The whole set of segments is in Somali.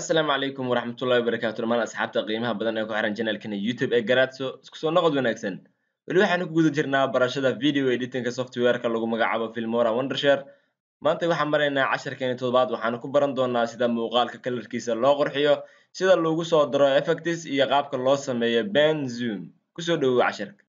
asalaamu calaykum waraxmatullahi wabarakaatu dhamaan asxaabta qiimaha badan ee ku xiran janalkana youtube ee garaadso isku soo noqod wanaagsan weli waxaanu ku guda jirnaa barashada video editinka softwareka lagu magacaabo filmora wondershare maanta waxaan maraynaa casharkeeni toddobaad waxaanu ku baran doonaa sida muuqaalka kalarkiisa loo qurxiyo sida lagu soo daro effectis iyo qaabka loo sameeyo ben zoom kusoo dhowow casharka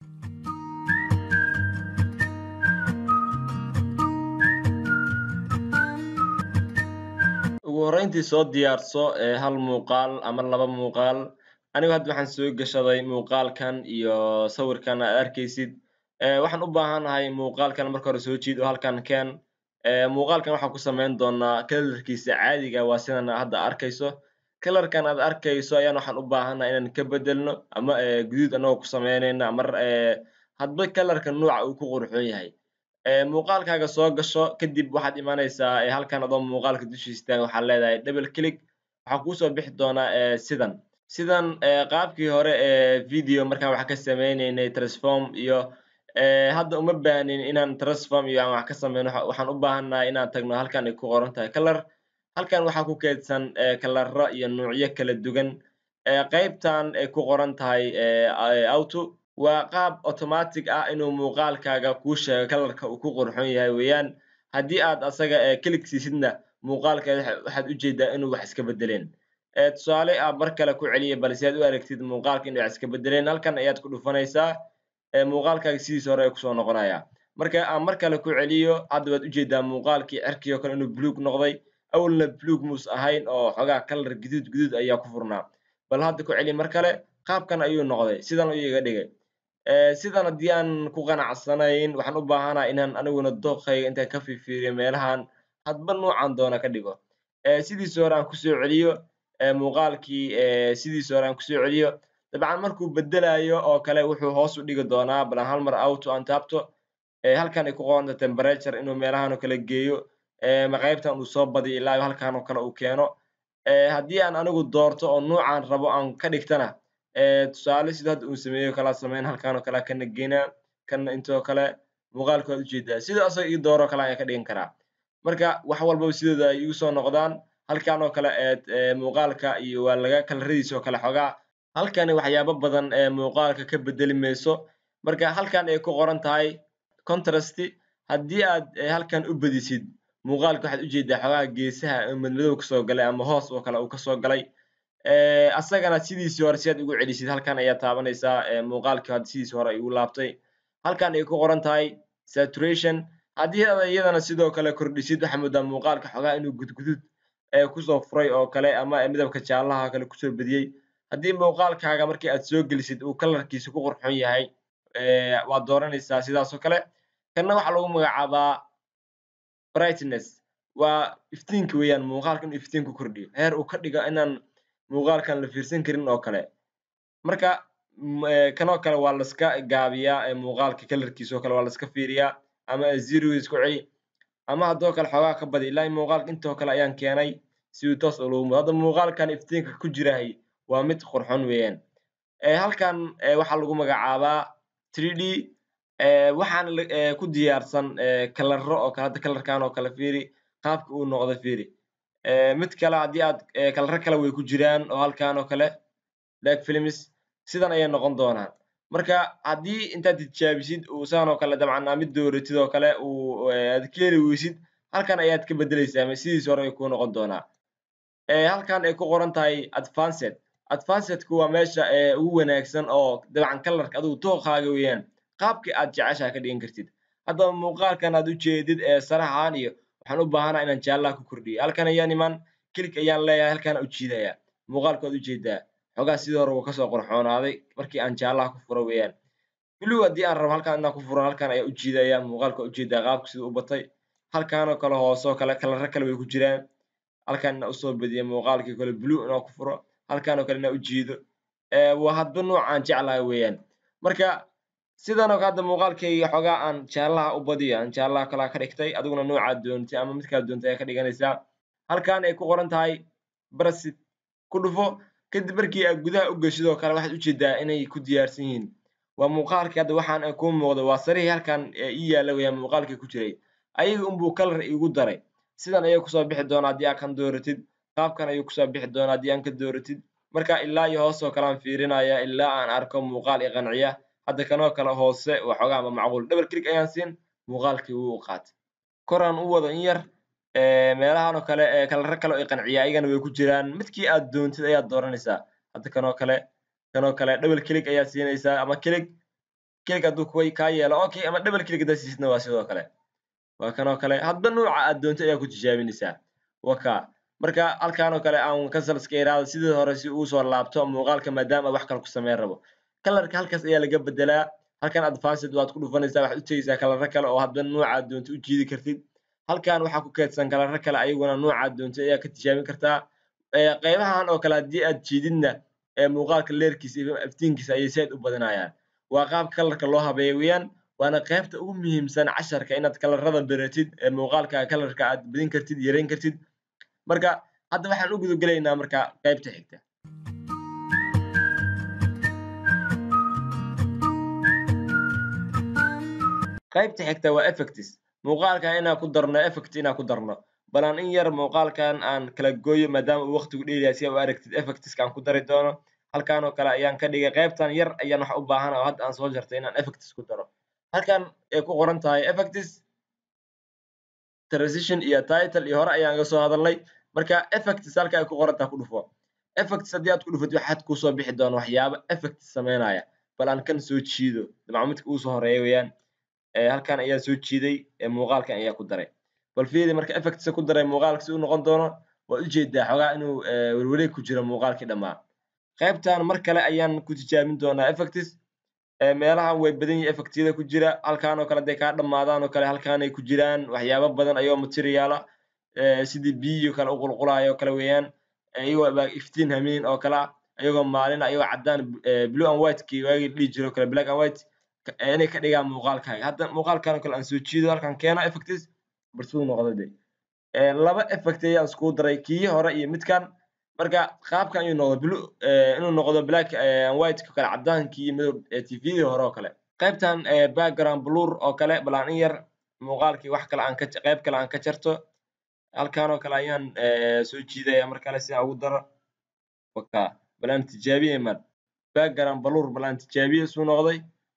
ugu horreyntii soo diyaarso ee hal muuqaal ama laba muuqaal anigu hadda waxaan soo gashaday muuqaalkan iyo sawirkan aad arkaysid waxaan u baahanahay muuqaalkan marka hore soo jiid oo halkan keen muuqaalkan waxaan ku samayn doonaa kalarkiisa caadiga waa sidan hadda arkayso kalarkan aad arkayso ayaan waxaan u baahanahay inaan ka bedelno ama guduud anagoo ku samaynayna mar hadba kalarka nuuca uu ku qurxoon yahay muuqaalkaaga soo gasho kadib waxaad imanaysaa halkan adoo muuqaalka dushiisa taagan waxaad leedahay double click waxaa kuusoo bixi doonaa sidan sidan qaabkii hore ee video markaan wax ka sameynaynay transform iyo hadda uma baahnin inaan transform iyo aan wax ka sameyno waxaan u baahannahay inaan tagno halkan ay ku qoran tahay color halkan waxaa ku keydsan kalaro iyo nuucyo kala duwan qaybtan ay ku qoran tahay auto waa qaab automatic ah inuu muuqaalkaaga kuu sheego kalarka uu ku qurxoon yahay weeyaan haddii aad asaga click siisidna muuqaalkeeda waxaad ujeedaa inuu wax iska bedeleen tusaale ah mar kale ku celiya bal si aad u aragtid muuqaalka inuu wax iska bedeleen halkan ayaad ku dhufanaysaa muuqaalkaaga sidiisa hore ay kusoo noqonaya marka aan mar kale ku celiyo hadda waad ujeedaa muuqaalkii cerkii oo kale inuu buluug noqday awalna buluug muus ahayn oo xogaa kalar guduud guduud ayaa ku furnaa bal hadda ku celiya mar kale qaabkan ayuu noqday sidan ayuu iga dhigay sidan haddii aan ku qanacsanayn waxaan u baahanaha inaan aniguna dooqayga intaan ka fifiiriyo meelahan hadba nuucan doona ka dhigo sidiisa hore aan kusoo celiyo muuqaalkii sidiisa hore aan kusoo celiyo dabcan markuu bedelayo oo kale wuxuu hoos u dhigi doonaa balan hal mar auto aan taabto halkan ay ku qoranta temperature inuu meelahan oo kale geeyo ma qaybtan uu soo badiyo ilaa halkan oo kale uu keeno haddii aan anigu doorto oo nuucan rabo aan ka dhigtana tusaale sida hadda uu sameeyo kala sameyn halkan oo kale kana geynaa kana intoo kale muuqaalku waad ujeedaa sida asaga ii dooro kale ayaan ka dhigan karaa marka wax walbaba sidooda ay igu soo noqdaan halkan oo kale muuqaalka iyo waa laga kalaradiisa oo kale xogaa halkani waxyaabo badan ee muuqaalka ka bedeli mayso marka halkan ay ku qoran tahay contrast haddii aad halkan u badisid muuqaalka waxaad ujeedaa xogaa geesaha madmadow kasoo galay ama hoos oo kale uu kasoo galay asagana sidiisii hore si aad ugu celisid halkan ayaa taabanaysaa muuqaalkii hadda sidiisii hore ay ugu laabtay halkan ay ku qoran tahay saturation haddii aad iyadana sidoo kale kordhisid waxaa moodaa muuqaalka xogaa inuu gudgudud kusoo furay oo kale ama midabka jaallaha kale kusoo bediyey haddii muuqaalkaaga markii aad soo gelisid uu kalarkiisa ku qurxoon yahay waad dooranaysaa sidaas oo kale kanna waxaa lagu magacaabaa brightness waa iftiinka weeyaan muuqaalka inuu iftiinku kordhiyo heer uu ka dhigo inaan muuqaalkan la fiirsan karin oo kale marka kanoo kale waa laska gaabiyaa muuqaalka kalarkiisa oo kale waa laska fiiriyaa ama zerois ku celi ama haddoo kale xoogaa ka badi ilaa muuqaalka intoo kale ayaan keenay si uu toos ulugumo hadda muuqaalkan iftiinka ku jirahay waa mid qurxon weeyaan halkan waxaa lagu magacaabaa three d waxaana ku diyaarsan kalaro oo kale hadda kalarkan oo kale fiiri qaabka uu noqdo fiiri mid kale haddii aad kalaro kale way ku jiraan oo halkan oo kale lag films sidan ayay noqon doonaan marka haddii intaad tijaabisid uu saan oo kale dabcan aa mid dooratid oo kale uu aad ka heli weysid halkan ayaad ka bedeleysaa ama sidiis hore ay kuu noqon doonaa halkan ay ku qoran tahay advanced advancedku waa meesha ugu wanaagsan oo dabcan kalarka adigu dooqaaga weeyaan qaabkii aad jeceshaa ka dhigan kartid haddaba muuqaalkan aad ujeedid ee saraxan iyo waxaan u baahanaa inaan jaallaha ku kordhiyo halkan ayaan iman kilik ayaan leeyahay halkaan u jiidaya muuqaalku waad ujeedaa xogaa sidii hore wuu kasoo qorxoonaaday markii aan jaallaha ku furo weeyaan blue haddii aan rabo halkaan inaan ku furo halkan ayaa ujiidaya muuqaalku waa ujeedaa qaabka siduu u batay halkaanoo kale hoosoo kale kalaro kale way ku jiraan halkan inaa usoo badiya muuqaalkii kale blue inaan ku furo halkaanoo kale inaa ujiido waa hadba nuucaan jeclaha weeyaan marka sidanoo kale hadda muuqaalkayga xogaa aan jaallaha u badiyo aan jaallaha kalaa ka dhigtay adiguna nuucaad doontay ama midkaad doontay ayaa ka dhiganaysaa halkan ay ku qoran tahay brasit ku dhufo kadib markii aad gudaha u geshid oo kale waxaad ujeedaa inay ku diyaarsan yihiin waa muuqaalkii hadda waxaan kuu muuqdo waa sarihii halkan ii yaalla weeyaan muuqaalkii ku jiray ayaga unbuu kalar iigu daray sidan ayay kusoo bixi doonaa haddii aad kan dooratid qaabkan ayuu kusoo bixi doonaa haddii aan ka dooratid marka ilaa iyo hoos oo kale aan fiirinaya ilaa aan arko muuqaal i qanciya hadda kanoo kale hoose waxoogaa ama macquul double click ayaan siin muuqaalkii wuu qaatay koraan u wado in yar meelahan oo kale kalaro kale oo i qanciya ayagana way ku jiraan midkii aad doontid ayaad dooranaysaa hadda kanoo kale kanoo kale double click ayaad siinaysaa ama click click hadduu kuwa kaa yeelo okay ama double click haddaad siisidna waa sidoo kale waa kanoo kale hadba nooca aad doontid ayaa ku tijaabinaysaa waka marka halkan oo kale aan cancel iska iraado sidii hore si uu soo laabto muuqaalka maadaama wax kale ku sameyn rabo kalarka halkaas ayaa laga bedelaa halkan advanced waad ku dhufanaysaa waxaad u tegeysaa kalaro kale oo hadba noocaad doonto u jiidi kartid halkan waxaa ku keedsan kalaro kale ayaguna noocaad doonto ayaa ka tijaabin kartaa qaybahan oo kale haddii aad jiididna muuqaalka leerkiisa iyo iftiinkiisa ayay said u badinayaan waa qaabka kalarka loo habeeyo weeyaan waana qaybta ugu muhiimsan casharka inaad kalarada beratid muuqaalka kalarka aad badin kartid yareyn kartid marka hadda waxaan u gudagelaynaa marka qaybta xigta qaybta xigta waa effects muuqaalkan inaan ku darno effect inaan ku darno balan in yar muuqaalkan aan kala gooyo maadaama uu waqtigu dheeryahay si aa u aragtid effectska aan ku dari doono halkan oo kale ayaan ka dhigay qaybtan yar ayaan wax u baahan oo hadda aan soo jartay inaan effects ku daro halkan ay ku qoran tahay effects transition iyo title iyo hore ayaan ga soo hadalnay marka effects halka ay ku qoran tahay ku dhufo effects haddii aad ku dhufatid waxaad kusoo bixi doona waxyaaba effects sameynaya bal aan kan soo jiido dabcan midka uu soo horeeya weeyaan halkan ayaa soo jiiday muuqaalkan ayaa ku daray bal fiiri marka effects ku daray muuqaalka si uu noqon doono waa ujeedaa xogaa inuu werwareeg ku jiro muuqaalkii dhammaa qaybtan mar kale ayaan ku tijaabin doonaa effects meelahan way badan yihin effectyada ku jira halkan oo kale haday kaa dhamaadaan oo kale halkanay ku jiraan waxyaaba badan ayoo materiaala sidii biyo kale u qulqulayo oo kale weeyaan iyagoo iftiin hameen oo kale ah ayagoo maalin ayagoo caddaan blue and white kii waagii dhihi jiro kale black and white inay ka dhigaan muuqaalkaaga hadda muuqaalkan oo kale aan soo jiido halkan keeno effects bal siduu noqdo de laba effect ayaan iskugu daray kii hore iyo midkan marka qaabkan ayuu noqdo blue inuu noqdo black and white kale caddaankii iyo madow tvdii hore oo kale qaybtan background blur oo kale bal aan in yar muuqaalkii wax kale aan ka qayb kale aan ka jarto halkan oo kale ayaan soo jiidaya mar kale si aan ugu daro waka bal aan tijaabiye man background blur bal aan tijaabiye suu noqday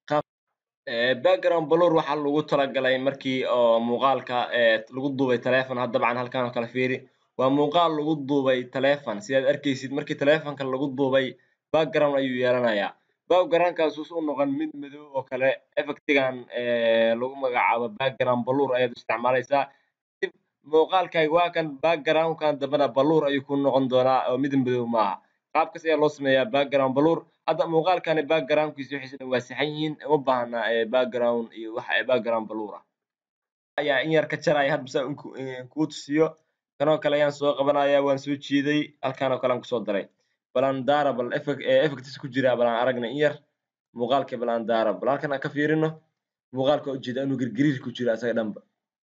background blur waxaa lagu talagalay markii oo muuqaalka lagu duubay telefon had dabcan halkan oo kale fiiri waa muuqaal lagu duubay telefon sidaad arkaysid markii telefonka lagu duubay background ayuu yeelanayaa backgroundkaas us u noqon mid madow oo kale effectigan lagu magacaabo background blur ayaad isticmaalaysaa dib muuqaalkaaga waa kan backgroundkan dambena blur ayuu ku noqon doonaa oo mid madow maaha qaabkaas ayaa loo sameeyaa background blur hadda muuqaalkani backgroundkiisa wixiisa dhan waa saxan yihiin uma baahna background iyo wax background blur ah ayaa in yar ka jaraya hadba saa kuu tusiyo kanoo kale ayaan soo qabanaya waan soo jiiday halkan oo kale aan kusoo daray balan daara bal effects ku jira balan aragna in yar muuqaalka balan daara bal halkan aan ka fiirino muuqaalka ujeeda inuu girgiriir ku jiro asaga dhanba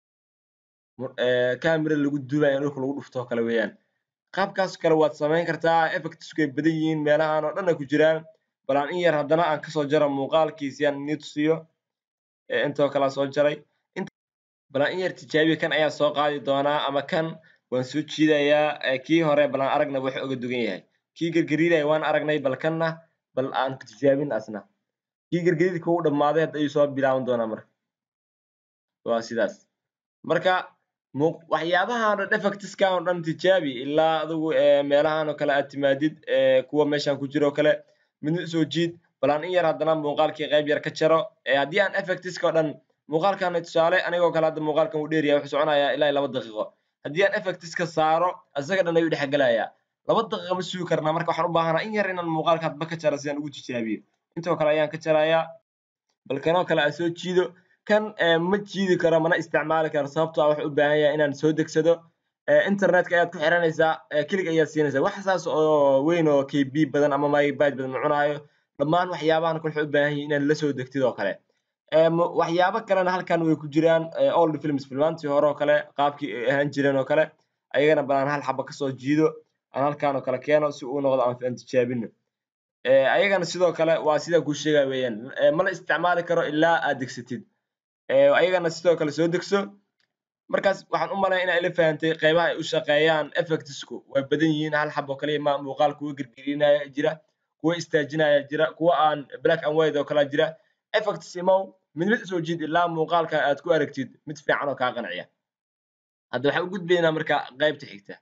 camera lagu duubaya in dhulka lagu dhufto kale weeyaan qaabkaas kale waad samayn kartaa effectsku ay badan yihiin meelahan oo dhan ay ku jiraan balan in yar haddana aan kasoo jaro muuqaalkiisi aan inii tusiyo intoo kale aan soo jaray balan in yar tijaabiya kan ayaan soo qaadi doonaa ama kan waan soo jiidayaa kii hore balan aragna wuxuu oga dugan yahay kii gergeriiraya waan aragnay bal kanna bal aan tijaabin asna kii gergeriirka uu dhammaaday hadda ayuu soo bilaaban doonaa marka waa sidaas marka waxyaabahan oo dhan effectskan oo dhan tijaabi ilaa adigu meelahan oo kale aad timaadid kuwa meeshan ku jiro oo kale midna soo jiid balan in yar haddana muuqaalkii qayb yar ka jaro haddii aan effectska oo dhan muuqaalkan tusaale anigoo kale hadda muuqaalkan uu dheeryahay wuxuu soconayaa ilaa laba daqiiqo haddii aan effectska saaro isaga dhan ayuu dhexgelayaa laba daqiiqa ma sugi karnaa marka waxaan u baahanaa in yar inaan muuqaalka hadba ka jaro si aan ugu tijaabiyo intoo kale ayaan ka jarayaa bal kanoo kale aan soo jiido kan ma jiidi karo mana isticmaali karo sababtoo ah wuxuu u baahan yahay inaan soo degsado internetka ayaad ku xiranaysaa kilig ayaad siinaysaa wax saas oo weyn oo kb badan ama megabyte badan ma cunaayo dhammaan waxyaabahan kale waxay u baahan yihiin inaad la soo degtid oo kale waxyaabo kalena halkan way ku jiraan old films filmaantii hore oo kale qaabkii ay ahaan jireen oo kale ayagana balaan hal xaba kasoo jiido aan halkan oo kale keeno si uu noqdo aan tijaabino ayagana sidoo kale waa sidaa kuu sheegaya weeyaan mala isticmaali karo ilaa aad degsatid ayagana sidoo kale soo degso markaas waxaan u malaya inaa ila fahantay qaybaha ay u shaqeeyaan effectsku way badan yihiin hal xabo kaliya ma muuqaal kuwa girgirinaya jira kuwa istaajinaya jira kuwa aan black and white oo kala jira effects imow mid mid usoo jiid ilaa muuqaalka aad ku aragtid mid fiican oo kaa qanciya hadda waxaan u gudbaynaa marka qaybta xigta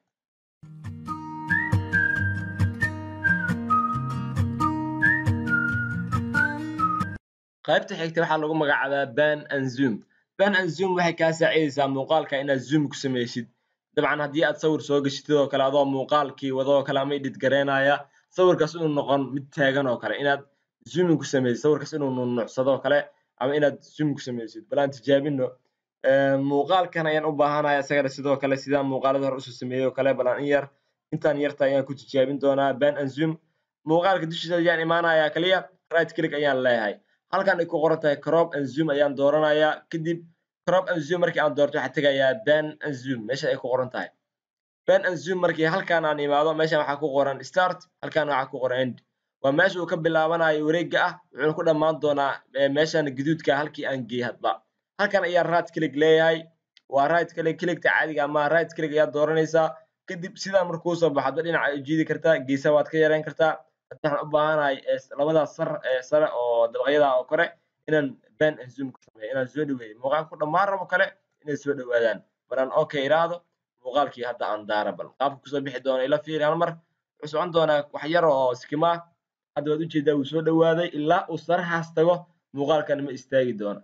qaybta xigta waxaa lagu magacaabaa ban and zoom ban and zoom waxay kaa saacidaysaa muuqaalka inaad zoom ku samaysid dabcan haddii aad sawir soo geshitid oo kale adoo muuqaalkii wadoo kale ama edit garaynaya sawirkaas inuu noqon mid taagan oo kale inaad zooming ku samaysid sawirkaas inuu nunucsado oo kale ama inaad zoom ku samaysid bal aan tijaabino muuqaalkan ayaan u baahanaya isagana sidoo kale sidaan muuqaalada hore usoo sameeyey oo kale bal aan in yar intaan yarta ayaan ku tijaabin doonaa ban and zoom muuqaalka dushiisa ayaan imaanayaa kaliya right click ayaan leeyahay halkan ay ku qoran tahay crop and zoom ayaan dooranayaa kadib crop and zoom markii aan doorto waxaan tegayaa ban and zoom meesha ay ku qoran tahay ban and zoom markii halkan aan imaado meeshan waxaa ku qoran start halkan waxaa ku qoran end waa meesha uu ka bilaabanayo wareega ah wuxuuna ku dhammaan doonaa meeshan gaduudka halkii aan geey hadba halkan ayaa right click leeyahay waa right click clickta caadiga ama right click ayaa dooranaysaa kadib sidaa markuu soo baxo hadba dhinaca ay jiidi kartaa geesa waad ka yareyn kartaa waxaan u baahanahay labadaas sar sare oo dabaqyada oo kore inaan ban and zoom ku sameeyo inaan soo dhaweeyo muuqaalka ku dhammaan rabo kale inay soo dhawaadaan balaan okay iraahdo muuqaalkii hadda aan daara bal qaabka kusoo bixi doono ila fiiri hal mar wuxuu socon doonaa wax yar oo skima ah hadda waad ujeedaa wuu soo dhawaaday ilaa uu sarahaas tago muuqaalkan ma istaagi doono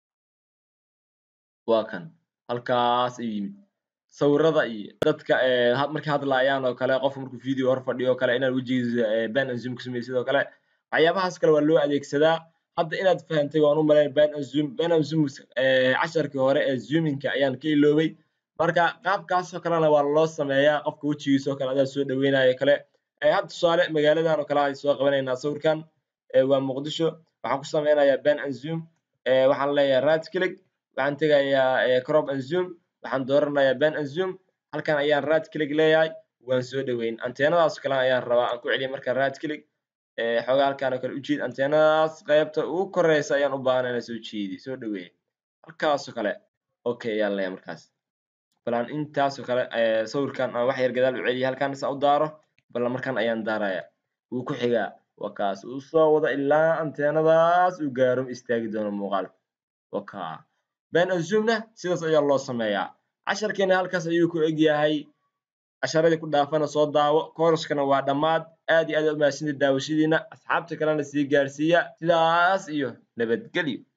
waa kan halkaas ayuu yimid sawirada iyo dadka markay hadlaayaan oo kale qofka markuu video hor fadhiyo oo kale inaad wejigiisa ban and zoom ku samaysid oo kale waxyaabahaas kale waa loo adeegsadaa hadda inaad fahantay waan u malayn ban and zoom ban and zoom casharkii hore ee zoomingka ayaan ka iloobay marka qaabkaasoo kalena waa loo sameeyaa qofka wejigiisa oo kale adaa soo dhaweynayo kale hadda tusaale magaaladan oo kale ay soo qabanaynaa sawirkan waa muqdisho waxaan ku sameynayaa ban and zoom waxaan leeyahay right click waxaan tegayaa crop and zoom waxaan dooranayaa ban and zoom halkan ayaan right click leeyahay waan soo dhaweyn anteenadaas kale ayaan rabaa aan ku celiya marka right click xoogaa halkaan oo kale u jiid anteenadaas qaybta ugu koreysa ayaan u baahanay inaan soo jiidi soo dhaweeya halkaasoo kale okay ayaan leeyahay markaas balaan intaasoo kale sawirkan aan wax yar gadaal u celiya halkaan saa u daaro bal markan ayaan daaraya wuu ku xigaa waa kaas uu soo wado ilaa anteenadaas uu gaaro istaagi doono muuqaalka waka ban and zoomna sidaas ayaa loo sameeyaa casharkeena halkaas ayuu ku egyahay casharadii ku dhaafana soo daawo kooraskana waa dhammaad aad iyo aad u mahadsantahay daawashadiina asxaabta kalena sii gaarsiiya sidaas iyo nabadgelyo